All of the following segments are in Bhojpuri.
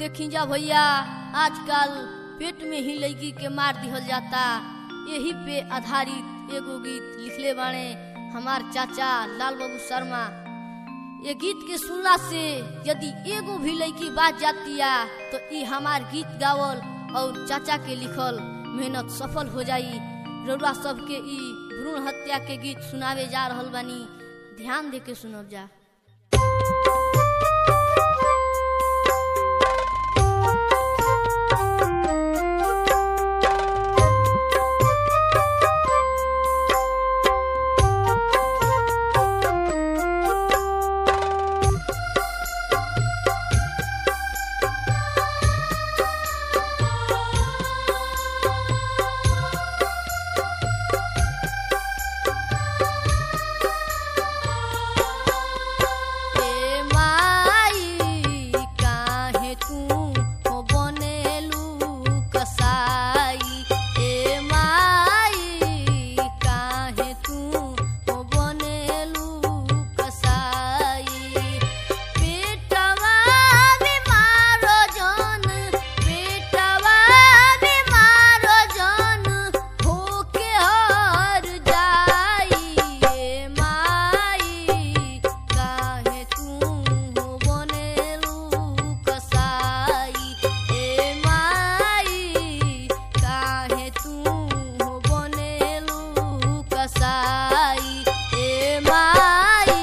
देखी जा भैया आजकल पेट में ही लड़की के मार दिहल जाता यही पे आधारित एगो गीत लिखले बाणे हमार चाचा लाल बाबू शर्मा ये गीत के सुनला से यदि एगो भी लड़की बात जातिया तो ई हमार गीत गावल और चाचा के लिखल मेहनत सफल हो जाई रउरा सबके ई भ्रूण हत्या के गीत सुनावे जा रहल बानी ध्यान दे के सुनब जा ए माई काहे तू हो बनेलू कसाई ए माई काहे तू हो बनेलू कसाई पेटवा बीमारो जन पेटवा बीमारो जन होके हर जाई ए माई काहे तू हो बनेलू कसाई ए माई काहे तू हो बनेलू कसाई ए माई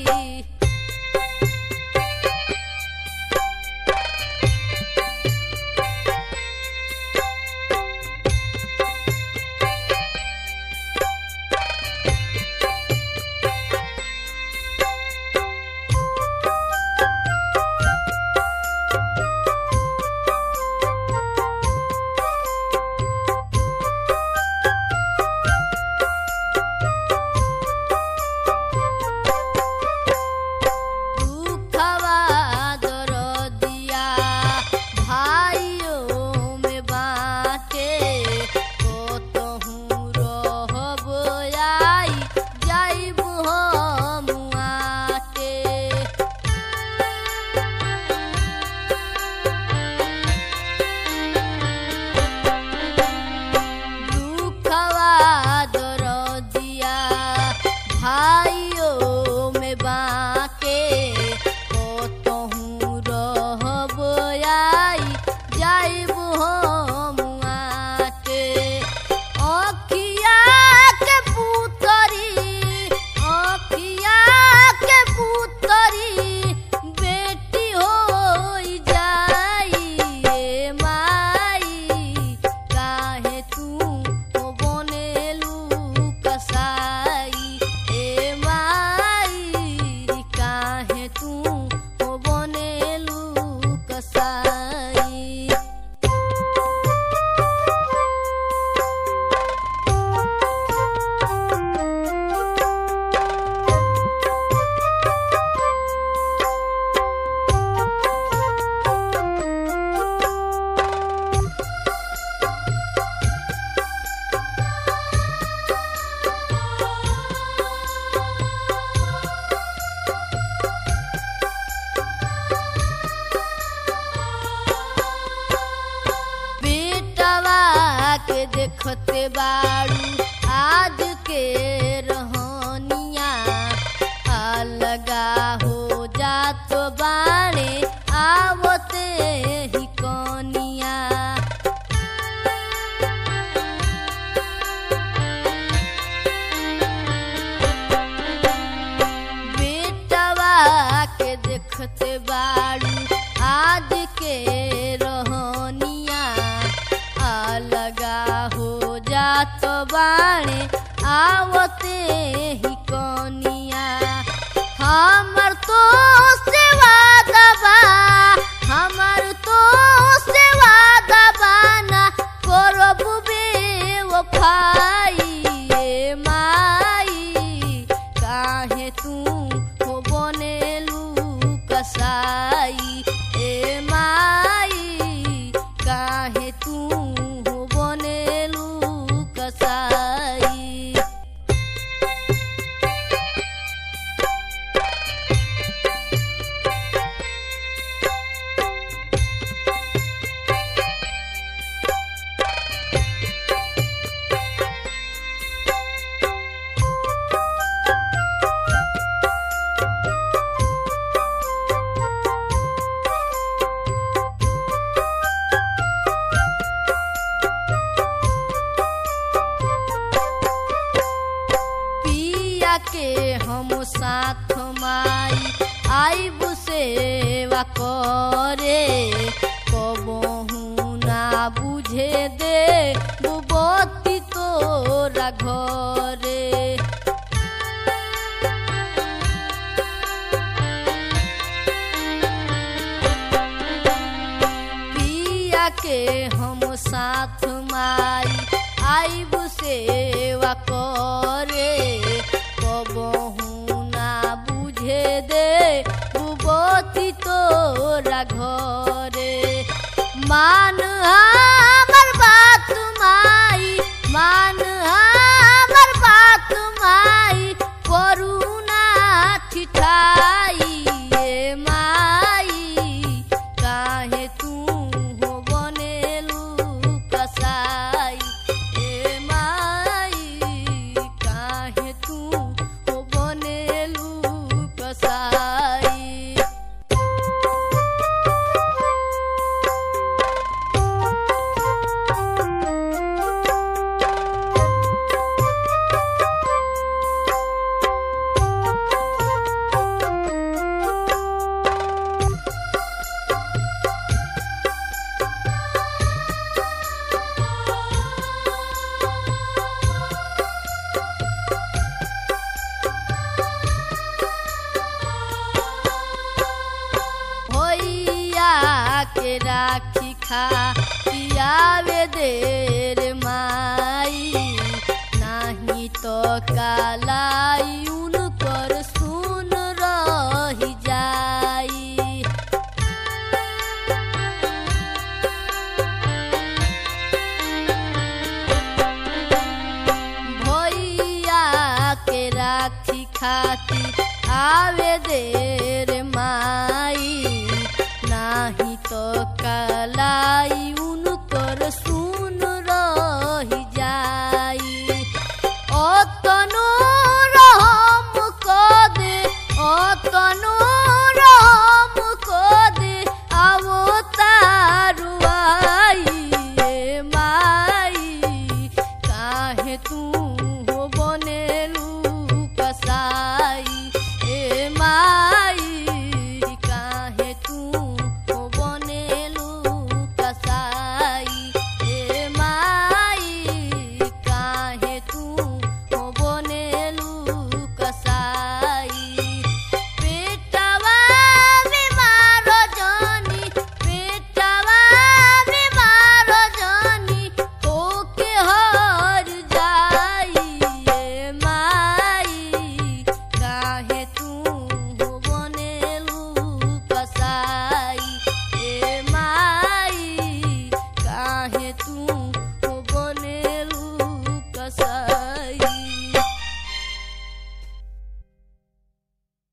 दुखवा दरदिया भाइयों में बाटे कतहूँ रहब आई जाइब हम आके दुखवा दरदिया भाइयों में बाके कतहूँ रहब आई जाइब हम आके अखिया के पुतरी अखिया के पुतरी बेटी होई जाई ए माई काहे तू हो बनेलू कसाई ए माई काहे तू हो बनेलू कसाई बेटवा के देखते बाड़ू आज के रहनिया अलगा हो जात बाणे आवते ही कनिया बेटवा के देखते बाड़ू आज के रहनिया अलगा हो जात बाणे आवते ही कनिया हमर तो सेवा दबा हमर तो सेवा दबाना करब बेवफाई ए माई काहे तू हो बनेलू कसाई ए माई काहे तू हो बनेलू कसाई सेवा करे कबहू ना बुझे दे बुबती तोरा घरे पिया के हम साथ माई आईब सेवा करे कबहू ना बुझे दे बुबती तोरा घरे मान हमर बात माई मान हमर बात माई करुणा ठिठाई ए माई काहे तू हो बनेलू कसाई ए माई काहे तू हो बनेलू कसाई भैया के राखी खा पियावे देर माई नाही तो कालाई उनकर सुन रही जाई भैया के राखी खाती आवे दे